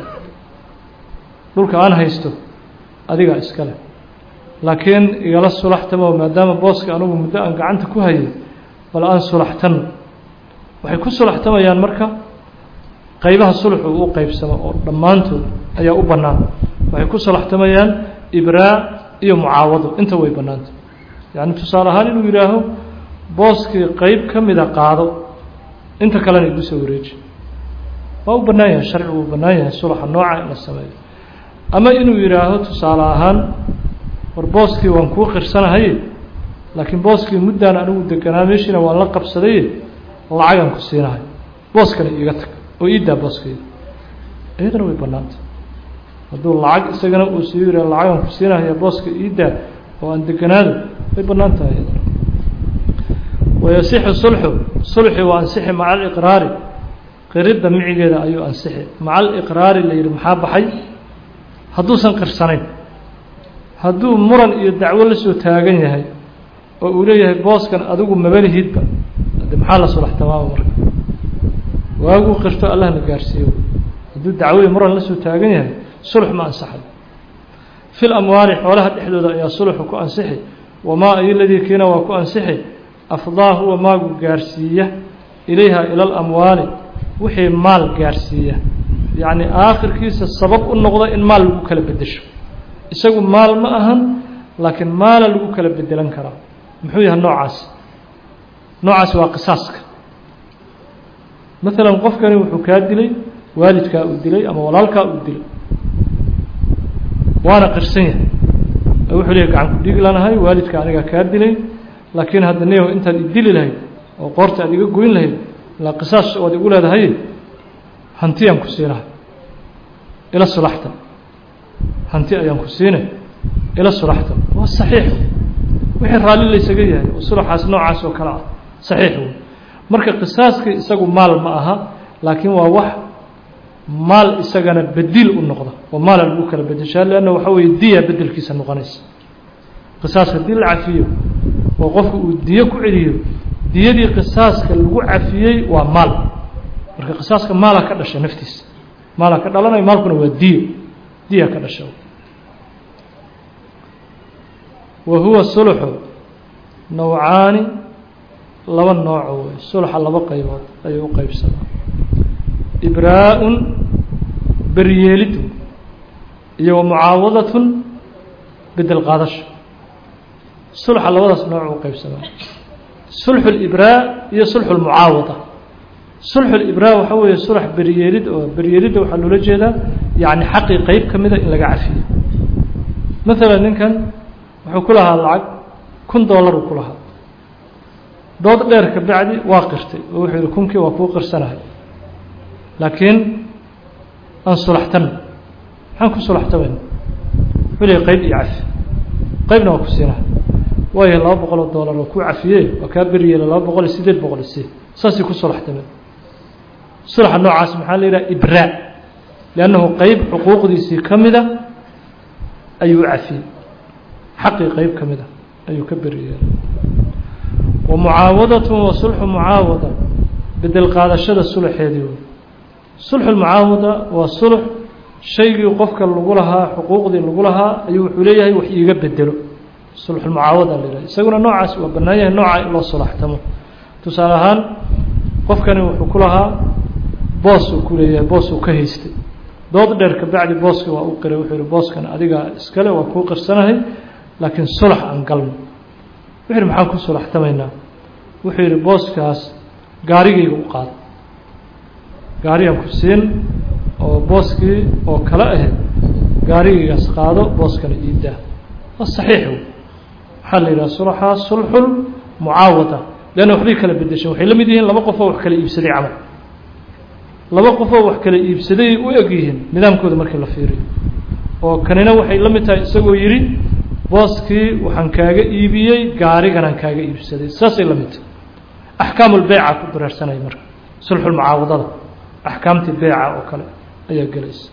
dhulka aan haysto adigaa iskale laakiin igala sulaxtamo maadaama booska anugu muddo aan gacanta ku hayay bal aan sulaxtano waxay ku sulaxtamayaan marka qaybaha sulxu u qeybsamo oo dhammaantood ayaa u bannaan waxay ku sulaxtamayaan ibraa iyo mucaawado inta way bannaanta yacni tusaale ahaan inuu yidhaaho booskii qeyb ka mida qaado inta kalena igu soo wareeji waa u bannaan yahay sharcigu uu bannaan yahay sulaxa nooca in la sameeyo ama inuu yidhaaho tusaale ahaan war booskii waan kuu qirsanahaye laakiin booskii muddaan anigu deganaa meeshiina waan la qabsadaye lacagaan ku siinahay booskana iiga tag oo iidaa booskayda iyadana way bannaantay hadduu lacag isagana uu sii yidha lacagaan ku siinahaya booska iidaa oo aan deganaado way bannaan tahay iyadana wayasixu sulxu sulxi waa ansixi maca aliqraari qiridda micigeeda ayuu ansixi maca aliqraari la yidhi maxaa baxay hadduusan qirsanayn hadduu muran iyo dacwo la soo taagan yahay oo uu leeyahay booskan adigu mabalihidba de maxaa la sulax tamaama marka waaguu qirto allah na gaarsiiyo hadduu dacwoyi muran la soo taagan yahay sulx ma ansaxay fi lamwaali xoolaha dhexdooda ayaa sulxu ku ansixi wamaa ayoladii kiina waa ku ansixi afdaa huwa maagu gaarsiiya ilayha ila alamwaali wixii maal gaarsiiya yacni aakhirkiisa sabab u noqda in maal lagu kala bedesho isagu maal ma ahan laakiin maala lagu kala bedelan karaa muxuu yahay noocaasi noocaasi waa qisaaska maalan qofkani wuxuu kaa dilay waalidkaa uu dilay ama walaalkaa uu dilay waana qirsan yahay wuxuu leeyahy gacan ku dhigi lanahay waalidka anigaa kaa dilay laakiin hadda neho intaad idili lahayd oo qoorta aad iga goyn lahayd ilaa qisaas waad igu leedahay hantiyaan ku siinahay ila sulaxta hanti ayaan ku siinay ila sulaxta waa saxiix wixii raalli laysaga yahay oo sulaxaas noocaas oo kale ah saxiix wey marka qisaaskii isagu maal ma aha laakiin waa wax maal isagana bedil u noqda oo maala lagu kala bedeshaa leanna waxa weeye diya bedelkiisa noqonaysa qisaas haddii la cafiyo oo qofku uu diyo ku celiyo diyadii qisaaska lagu cafiyey waa maal marka qisaaska maala ka dhasha naftiisa maala ka dhalanayo maalkuna waa diyo diya ka dhasha wa huwa sulxu nawcaani laba nooco wey sulxa laba qaybood ayuu u qeybsadaa ibraa-un beryeelidu iyo wa mucaawadatun bedel qaadasho sulxa labadaas nooc u qeybsamaa sulxu libraa iyo sulxu lmucaawada sulxu libraa waxaa weeye sulx beryeelid oo beryeelidda waxaa loola jeedaa yacni xaqii qeyb ka mida in laga cafiyo maalan ninkan wuxuu ku lahaa lacag kun dollar uu ku lahaa dood dheer ka bacdi waa qirtay oo wuxuu yihi kunkii waa kuu qirsanahay laakiin aan sulaxtano maxaan ku sulaxtamayna wuxuu leeyahy qeyb iyo cafi qeybna waa ku siinahay waayo laba boqol oo dollar oo kuu cafiye waa kaa beryeela laba boqol iyo siddeed boqol isi saasay ku sulaxtameen sulxa noocaas maxaa la yidhaha ibraa liannahu qeyb xuquuqdiisii ka mida ayuu cafiyey xaqii qeyb ka mida ayuu ka beryeelay wa mucaawadatun wa sulxu mucaawada bedel qaadashada sulxeedii wey sulxu lmucaawada waa sulx shaygii qofka lagu lahaa xuquuqdii lagu lahaa ayuu wuxuu leeyahay wax iiga bedelo sulxulmucaawada la yidhaha isaguna noocaas waa bannaan yahay nooca in loo sulaxtamo tusaale ahaan qofkani wuxuu ku lahaa boos uu ku leeyahay boos uu ka haystay dood dheer ka bacdi booskii waa u qiray wuxuu yihi booskan adiga iskale waa kuu qirsanahay laakiin sulax aan galno wuxuu yihi maxaan ku sulaxtamaynaa wuxuu yihi booskaas gaarigayga u qaado gaarigaan ku siin oo booskii oo kale ahayd gaarigaygaas qaado booskana iidaa waa saxiix wey waxaa la yidhaha sulaxaa sulxul mucaawada leanna waxbay kala bedeshaan waxay la mid yihiin laba qofoo wax kala iibsaday camal laba qofoo wax kala iibsaday u eg yihiin nidaamkooda markii la fiiriyo oo kanina waxay la mid tahay isagoo yidhi booskii waxaan kaaga iibiyey gaariganaan kaaga iibsaday saasay la mid tahay axkaamulbeyca ku dareersanaya marka sulxulmucaawadada axkaamtii beyca oo kale ayaa gelaysa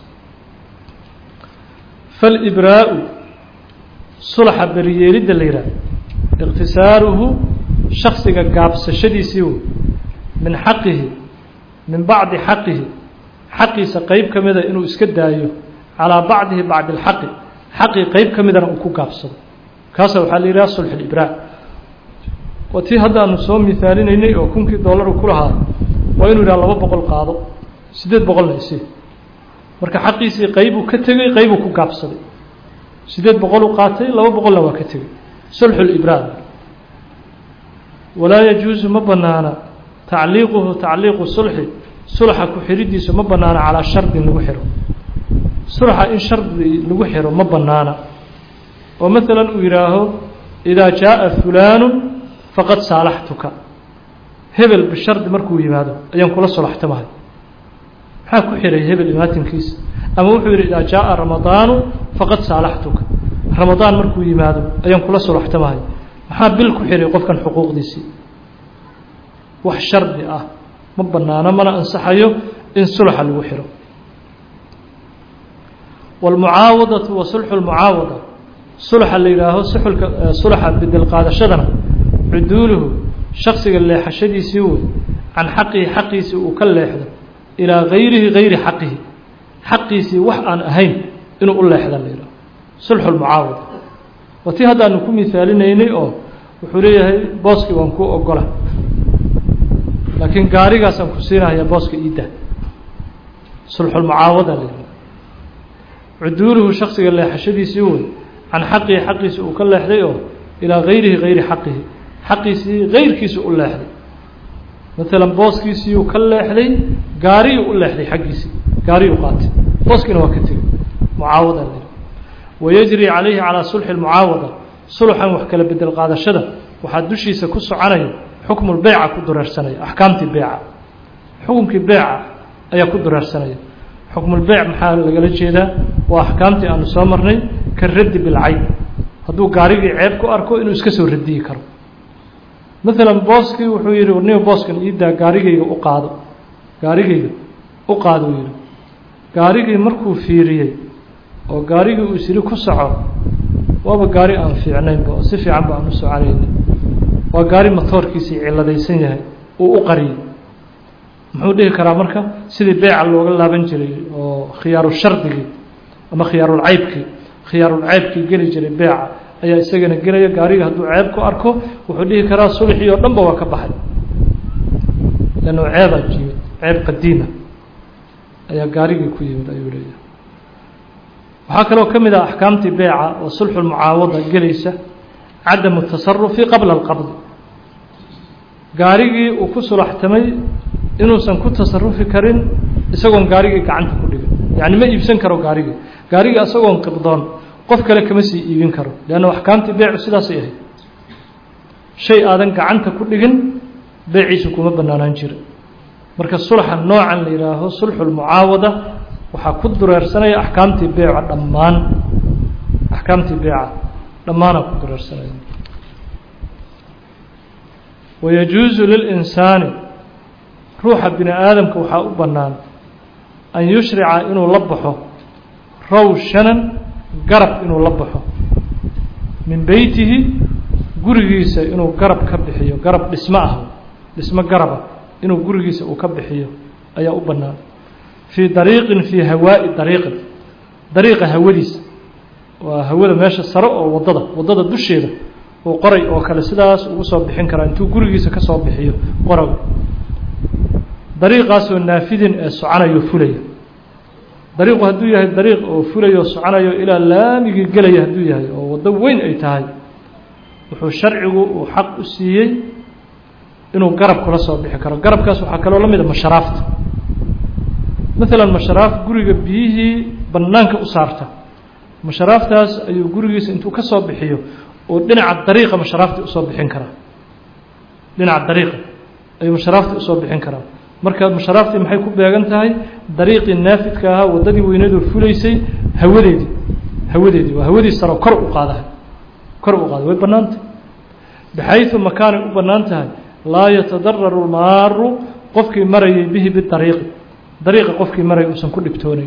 falibraa-u sulxa beryeelidda la yidhaah iqtisaaruhu shaksiga gaabsashadiisii wey min xaqihi min bacdi xaqihi xaqiisa qeyb ka mida inuu iska daayo calaa bacdihi bacdi اlxaqi xaqii qeyb ka midana uu ku gaabsado kaasa waxaa la yidhaha sulx libraa waa tii haddaanu soo mihaalinaynay oo kunkii dollar uu ku lahaa waa inuu yidhaha laba boqol qaado siddeed boqolna isi marka xaqiisii qeybuu ka tegey qeybuu ku gaabsaday siddeed boqoluu qaatay laba boqolna waa ka tegey sulxu libraa walaa yajuusu ma banaana tacliiquhu tacliiqu sulxi sulxa ku xiridiisu ma banaana calaa shardin lagu xiro sulxa in shardi lagu xiro ma banaana oo maalan uu yidhaaho idaa jaaa fulaanu faqad saalaxtuka hebel bishardi markuu yimaado ayaan kula sulaxtamahay maxaa ku xiray hebel imaatinkiisa ama wuxuu yidhi idaa jaaa ramadaanu faqad saalaxtuka ramadaan markuu yimaado ayaan kula sulaxtamahay maxaa bil ku xiray qofkan xuquuqdiisii wax shardi ah ma banaano mana ansaxayo in sulxa lagu xiro wاlmucaawadatu wa sulxu lmucaawada sulxa la yidhaaho suxulka sulxa bedel qaadashadana cuduuluhu shaksiga leexashadiisii wey can xaqihi xaqiisii uu ka leexdo ilaa gayrihi gayri xaqihi xaqiisii wax aan ahayn inuu u leexda la yidhaho sulxu lmucaawada waa tii haddaanu ku mihaalinaynay oo wuxuu leeyahay booskii waan kuu ogola laakiin gaarigaasaan ku siinahayaa booska iidda sulxulmucaawada la yidhaha cuduuluhu shaksiga leexashadiisii wey can xaqihi xaqiisi uu ka leexday oo ilaa gayrihi gayri xaqihi xaqiisii gayrkiisa u leexday maalan booskiisiiyuu ka leexday gaariyuu u leexday xaggiisii gaariyuu qaatay booskiina waa ka tegey mucaawada la yidhaha wayajri calayhi calaa sulxi lmucaawada sulxan wax kala bedel qaadashada waxaa dushiisa ku soconaya xukmulbeyca ku dureersanaya axkaamtii beyca xukumkii beyca ayaa ku dureersanaya xukmulbeyc maxaa lagala jeedaa waa axkaamtii aanu soo marnay ka raddi bilcayb hadduu gaarigii ceeb ku arko inuu iska soo radiyi karo maalan booskii wuxuu yidhi warniba booskan iidaa gaarigayga u qaado gaarigayga u qaado uu yidhi gaarigii markuu fiiriyey oo gaarigii uu isiri ku soco waaba gaari aan fiicnaynba oo si fiican ba aan u soconaynin waa gaari matoorkiisii ciladaysan yahay uu u qariyey muxuu dhihi karaa marka sidii beeca looga laaban jiray oo khiyaaru shardigii ama khiyaarulcaybkii khiyaarulcaybkii geli jiray beeca ayaa isagana gelaya gaariga hadduu ceeb ku arko wuxuu dhihi karaa sulxii oo dhanba waa ka baxay lannu ceebaa yimid ceeb qadiima ayaa gaarigii ku yimid ayuu leeyahay waxaa kaloo ka mid ah axkaamtii beeca oo sulxulmucaawada gelaysa cadamu tasarufi qabla alqabdi gaarigii uu ku sulaxtamay inuusan ku tasarufi karin isagoon gaarigii gacanta ku dhigin yacni ma iibsan karo gaarigii gaarigii isagoon qibdoon qof kale kama sii iibin karo leanna axkaamtii beecu sidaasay ahayd shay aadan gacanta ku dhigin beeciisu kuma banaanaan jira marka sulxa noocan la yidhaaho sulxulmucaawada waxaa ku dureersanaya axkaamtii beeca dhammaan axkaamtii beeca dhammaanaa ku dureersanaya wayajuusu lilinsaani ruuxa bini aadamka waxaa u bannaan an yushrica inuu la baxo rawshanan garab inuu la baxo min beytihi gurigiisa inuu garab ka bixiyo garab dhismo ah dhismo garaba inuu gurigiisa uu ka bixiyo ayaa u bannaan fii dariiqin fii hawaa'i dariiqin dariiqa hawadiisa waa hawada meesha sare oo waddada waddada dusheeda uu qoray oo kale sidaas ugu soo bixin karaa intuu gurigiisa ka soo bixiyo qoraw dariiqaasoo naafidin ee soconayo fulaya dariiqu hadduu yahay dariiq oo fulayo o soconayo ilaa laamigii gelaya hadduu yahay oo waddo weyn ay tahay wuxuu sharcigu uu xaq u siiyey inuu garab kula soo bixi karo garabkaas waxaa kaloo la mid a masharaafta maalan masharaaf guriga biyihii bannaanka u saarta masharaaftaas ayuu gurigiisa intuu ka soo bixiyo oo dhinaca dariiqa masharaafta usoo bixin karaa dhinaca dariiqa ayuu masharaafta usoo bixin karaa marka masharaaftii maxay ku beegan tahay dariiqii naafidka ahaa waddadii weyneedoo fulaysay hawadeedii hawadeedii waa hawadii saro kor u qaada kor u qaada way bannaantah baxayثu makaanay u bannaan tahay laa yatadararu lmaaru qofkii marayay bihi bidariiqi dariiqa qofkii maraya uusan ku dhibtoonayn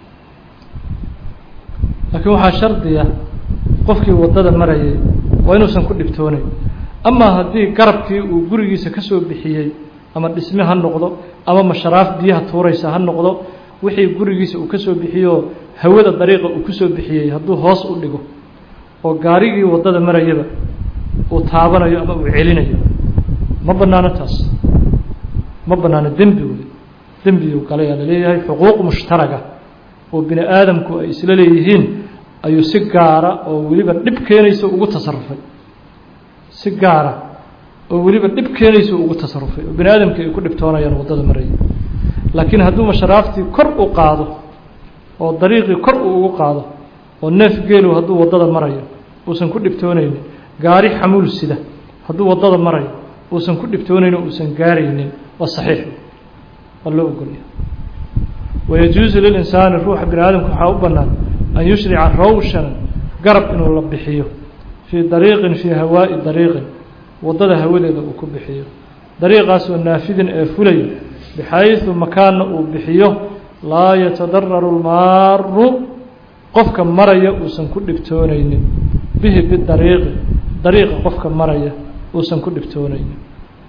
laakiin waxaa shardiya qofkii waddada marayay waa inuusan ku dhibtoonayn amaa haddii garabkii uu gurigiisa ka soo bixiyey ama dhisme ha noqdo ama masharaaf biyaha tuuraysa ha noqdo wixii gurigiisa uu ka soo bixiyoo hawada dariiqa uu ku soo bixiyey hadduu hoos u dhigo oo gaarigii waddada marayaba uu taabanayo ama uu celinayo ma bannaano taas ma bannaano dembi wey dembigu galay aa laleeyahay xuquuq mushtaraga oo bini aadamku ay isla leeyihiin ayuu si gaara oo weliba dhib keenaysa ugu tasarufay si gaara oo weliba dhib keenaysa ugu tasarufay oo bini aadamkii ay ku dhibtoonayaan waddada maraya laakiin hadduu masharaaftii kor u qaado oo dariiqii kor uu ugu qaado oo neef geelu hadduu waddada marayo uusan ku dhibtoonaynin gaari xamuul sida hadduu waddada marayo uusan ku dhibtoonaynin uusan gaaraynin waa saxiix waa loo ogolya wayajuusu lilinsaani ruuxa bini aadamka waxaa u bannaan an yushrica rawshan garab inuu la bixiyo fii dariiqin fii hawaa'i dariiqin waddada hawadeeda uu ku bixiyo dariiqaasoo naafidin ee fulayo bixayثu makaanna uu bixiyo laa yatadararu lmaaru qofka maraya uusan ku dhibtoonaynin bihi bidariiqi dariiqa qofka maraya uusan ku dhibtoonaynin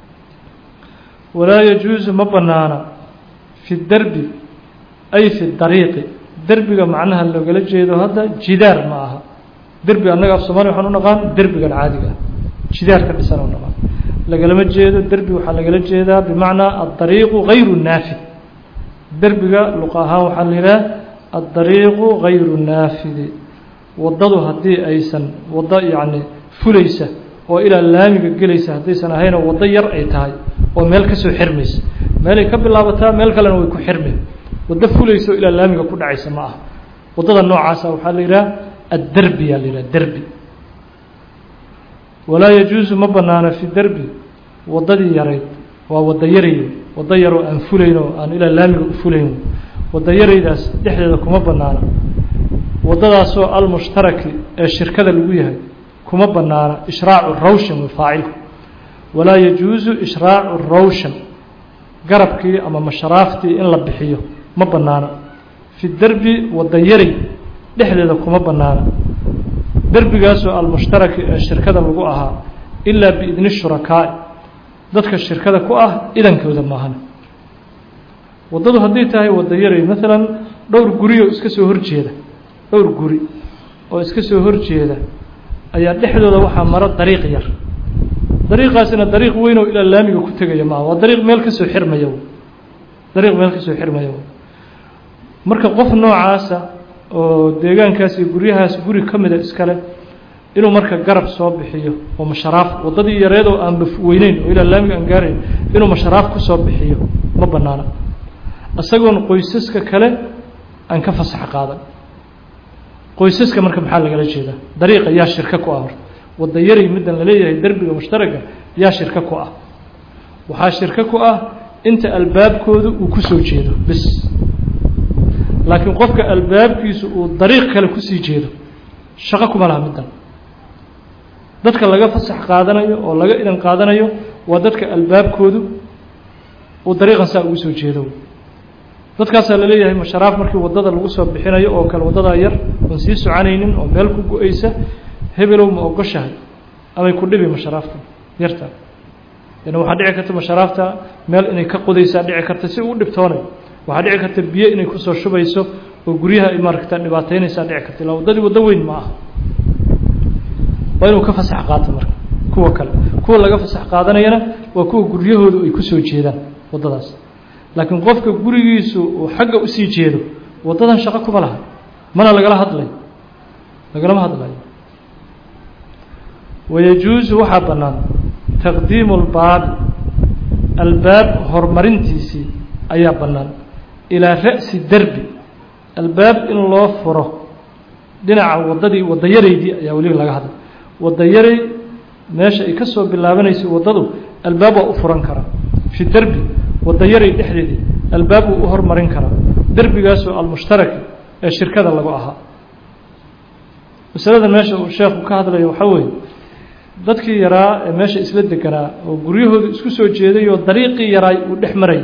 walaa yajuusu ma bannaana fi derbi ay fi dariiqi derbiga macnaha loogala jeedo hadda jidaar ma aha derbi annaga af soomaliya waxaan u naqaan derbigan caadiga ah jidaar ka dhisan u naqaan lagalama jeedo derbi waxaa lagala jeedaa bimacnaa addariiqu gayru naafid derbiga luqa ahaan waxaa la yidhaha addariiqu gayru naafidi waddadu haddii aysan waddo yacni fulaysa oo ilaa laamiga gelaysa haddaysan ahaynoo waddo yar ay tahay oo meel ka soo xirmaysa meelay ka bilaabataa meel kalena way ku xirmeen waddo fulaysa oo ilaa laamiga ku dhacaysa ma aha waddada noocaasa waxaa la yidhaha adderbi yaa la yidhaha derbi walaa yajuusu ma bannaano fi derbi waddadii yarayd waa waddo yaray waddo yaroo aan fulayn oo aan ilaa laamiga u fulayn waddo yaraydaas dhexdeeda kuma bannaana waddadaasoo almushtaraki ee shirkada lagu yahay kuma bannaana ishraacu rawshan wa faacilku walaa yajuusu ishraacu rawshan garabkii ama masharaaftii in la bixiyo ma bannaana fi derbi waddo yaray dhexdeeda kuma bannaana derbigaasoo almushtaraki ee shirkada lagu ahaa ilaa biidni shurakaa'i dadka shirkada ku ah idankooda maahana waddadu hadday tahay wadda yaray maalan dhowr guri oo iska soo horjeeda dhowr guri oo iska soo horjeeda ayaa dhexdooda waxaa maro dariiq yar dariiqaasina dariiq weyn oo ilaa laamiga ku tegaya maaha waa dariiq meel ka soo xirmaya dariiq meel ka soo xirmaya marka qof noocaasa oo deegaankaas iyo guryahaas guri ka mida iskale inuu marka garab soo bixiyo oo masharaaf waddadii yareed oo aan bafweyneyn oo ilaa laamiga aan gaarayn inuu masharaaf ku soo bixiyo ma bannaana isagoon qoysaska kale aan ka fasax qaadan qoysaska marka maxaa lagala jeedaa dariiqa yaa shirka ku ah horta wadda yaray middan laleeyahay derbiga mushtaraga yaa shirka ku ah waxaa shirka ku ah inta albaabkoodu uu ku soo jeedo bis laakiin qofka albaabkiisu uu dariiq kale kusii jeedo shaqo kuma laha middan dadka laga fasax qaadanayo oo laga idan qaadanayo waa dadka albaabkoodu uu dariiqan saa ugu soo jeedo dadkaasaa laleeyahay masharaaf markii waddada lagu soo bixinayo oo kale waddadaa yar oon sii soconaynin oo meel ku go-aysa hebelow ma ogoshahay amay ku dhibi masharaafta yarta yani waxaa dhici karta masharaafta meel inay ka qodaysaa dhici karta si uu dhibtoonayo waxaa dhici karta biyo inay kusoo shubayso oo guryaha ay maaragta dhibaataynaysaa dhici karta ilaa waddadii waddo weyn ma aha waa inuu ka fasax qaato marka kuwa kale kuwa laga fasax qaadanayana waa kuwa guryahoodu ay kusoo jeedaan waddadaas laakiin qofka gurigiisu uu xagga usii jeedo waddadan shaqo kuma laha mana lagala hadlayo lagalama hadlayo wayajuusu waxaa bannaan taqdiimu lbaabi albaab horumarintiisii ayaa bannaan ilaa ra'si derbi albaab in loo furo dhinaca waddadii wadda yaraydii ayaa weliba laga hadlay wadda yaray meesha ay ka soo bilaabanaysay waddadu albaab waa u furan karaa fi derbi wadda yaray dhexdeedii albaab wuu u hormarin karaa derbigaasoo almushtaraki ee shirkada lagu ahaa masalada meesha uu sheekhu ka hadlayo waxaa weeye dadkii yaraa ee meesha isla deganaa oo guryahoodu isku soo jeeday oo dariiqii yaraay uu dhex marayay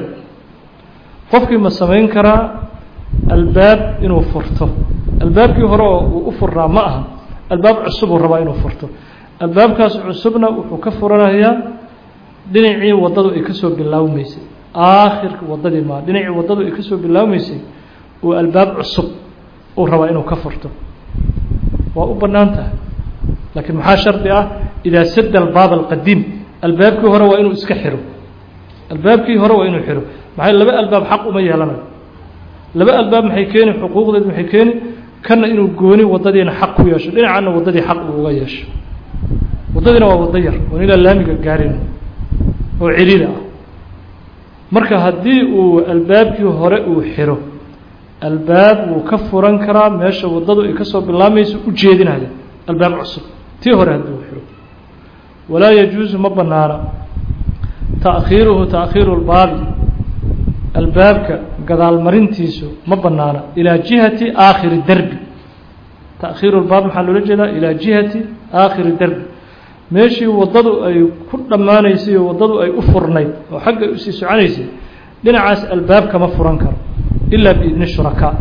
qofkii ma samayn karaa albaab inuu furto albaabkii hore oo uu u furnaa ma aha albaab cusubuu rabaa inuu furto albaabkaas cusubna wuxuu ka furanayaa dhinacii waddadu ay ka soo bilaawmaysay aakhirka waddadii maa dhinacii waddadu ay ka soo bilaawmaysay uu albaab cusub uu rabaa inuu ka furto waa u bannaan tahay laakiin maxaa shardi ah idaa sadda albaab alqadiim albaabkii hore waa inuu iska xiro albaabkii hore waa inuu xiro maxay laba albaab xaq uma yeelanayo laba albaab maxay keeni xuquuqdeed maxay keeni kanna inuu gooni waddadiina xaq ku yeesho dhinacanna waddadii xaq uu uga yeesho waddadiina waa waddo yar oon ilaa laamiga gaarin oo ciriida ah marka haddii uu albaabkii hore uu xiro albaab wuu ka furan karaa meesha waddadu ay ka soo bilaabmayso u jeedinaya albaab cusub tii hore haddii uu xiro walaa yajuusu ma bannaana ta'khiiruhu ta'khiiru lbaabi albaabka gadaalmarintiisu ma bannaana ilaa jihati aakhiri derbi ta'khiiru lbaab maxaa loola jeedaa ilaa jihati aakhiri derbi meeshii waddadu ay ku dhammaanaysay oo waddadu ay u furnayd oo xagga usii soconaysay dhinacaas albaab kama furan karo ilaa biidni shurakaa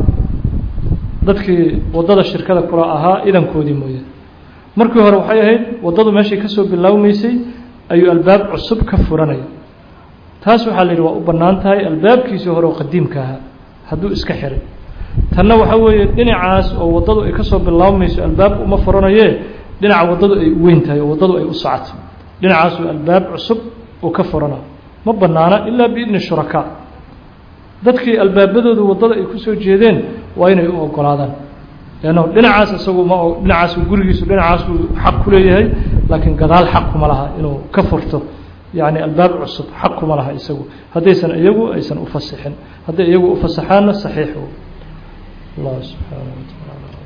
dadkii waddada shirkada kula ahaa idankoodii mooye markii hore waxay ahayd waddadu meeshay ka soo bilaawmaysay ayuu albaab cusub ka furanaya taas waxaa la yidhi waa u bannaan tahay albaabkiisii hore oo qadiimka ahaa hadduu iska xiray tanna waxaa weeye dhinacaas oo waddadu ay ka soo bilaabmayso albaab uma furanayee dhinaca waddadu ay u weyn tahay oo waddadu ay u socoto dhinacaasuu albaab cusub uu ka furana ma bannaana ilaa biidni shurakaa dadkii albaabadoodu waddada ay kusoo jeedeen waa inay u ogolaadaan leanno dhinacaas isagu ma dhinacaas gurigiisu dhinacaasuu xaq ku leeyahay laakiin gadaal xaq kuma laha inuu ka furto yacni albaab cusub xaq kuma laha isagu haddaysan iyagu aysan u fasixin hadday iyagu u fasaxaanna saxiix allah subxaanaه wa tacaala